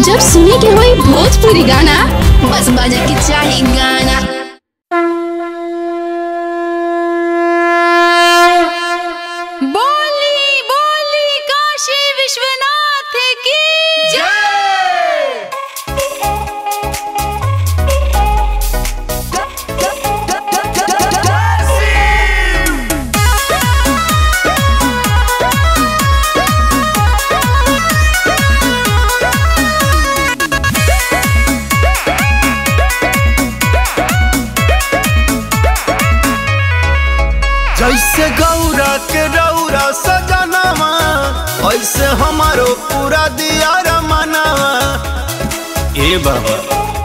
जब सुने के होई भोजपुरी गाना बस बजे के चाही गाना बोली बोली काशी विश्वनाथ की जैसे गौरा के रौरा सजनावा ऐसे हमारो पूरा दिया रमनावा ए बाबा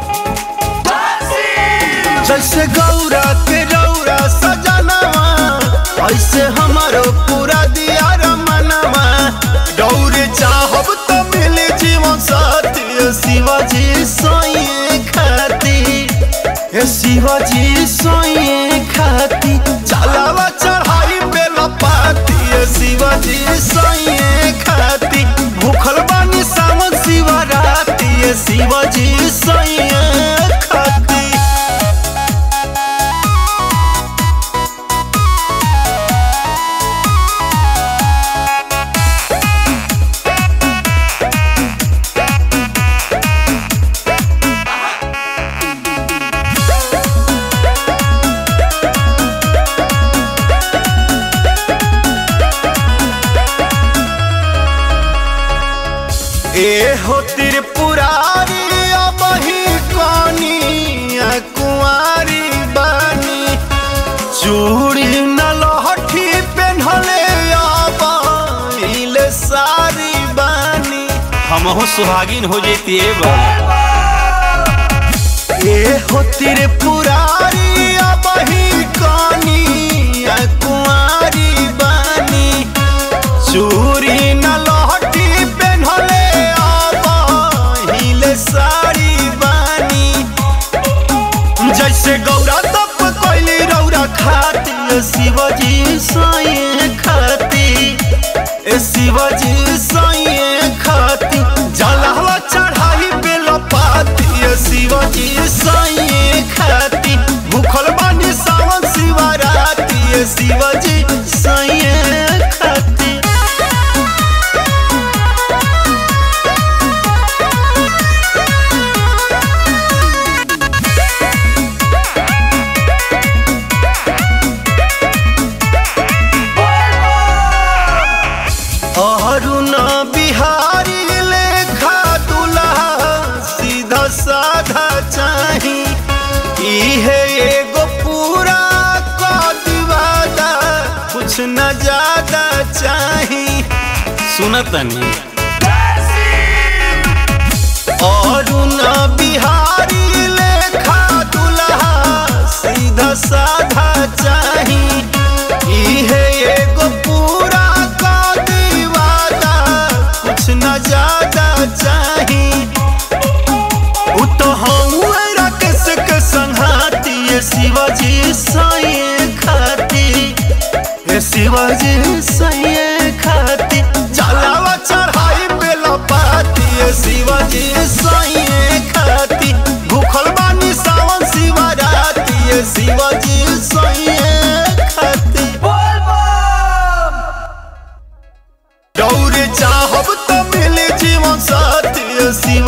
जैसे गौरा के रौरा सजनावा ऐसे हमारो पूरा दिया रमनावा डौरे चाहब तो मिले जीवन साथी शिवाजी सोए खाती हे शिवाजी सोए खाती चलावा चढ़ाई पे लपाती हे शिवाजी सोए खाती भूखल बानी सावन शिवराती हे शिवाजी सोए खाती ए हो त्रिपुरारी अब ही कनी कुंवारी बानी चूड़ी न लहठी पेन्हले अब इले सारी बानी हमहू सुहागिन हो जेती ए हो त्रिपुरारी अब ही कनी कुंवारी बानी चूड़ी न लहठी पेन्हले अब हिले साड़ी बानी जैसे गौरा तप कैली रौरा खाती ए शिवजी साए खाती ए शिवजी साए खाती जलहवा चढ़ाई पे लपाती ए शिवजी साए खाती भूखल बानी सावन शिवराती ए शिवजी साए खाती अरुण बिहारी लेखा दुल्हा सीधा साधा चाही इहे एगो पूरा कदिवादा कुछ न ज्यादा चाही सुनतनी अरुण बिहारी लेखा दुल्हा सीधा साधा चाही इहे एगो पूरा कदिवादा कुछ न ज्यादा चाही उ तो हूँ राकेश के संघाती ये शिवाजी साए खाती ये शिवाजी साए खाती जलावा चढ़ाई पे लपाती ये शिवाजी साए खाती भूखल बानी सावन शिवराती ये शिवाजी साए खाती दौड़े चाहब तो मिले जीवन साथी ये शिव